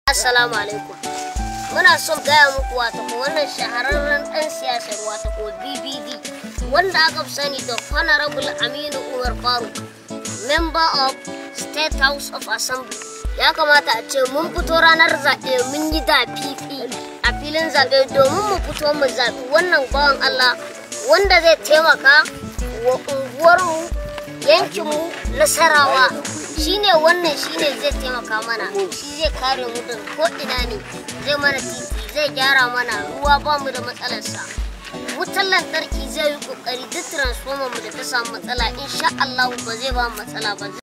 Assalamu alaikum. Muna son gaya muku wata ko wannan shahararren ɗan siyasar wata ko BBD wanda aka fi sani da Honorable Aminu Umar Faruk, Member of State House of Assembly. Ya kamata a ce mun fito ranar zaɓe mun yi da fifi a filin zaɓe domin mu fito mu zaɓi wannan bawan Allah wanda zai taimaka wa unguwarmu yankinmu nasarawa shine wannan shine zai taimaka mana shi zai kare mu da ko ina ne zai mana titi zai gyara mana ruwa ba mu da matsalarsa wutar lantarki zai yi kokari duk transformer mu da ta samu matsala insha Allah ba zai ba mu matsala ba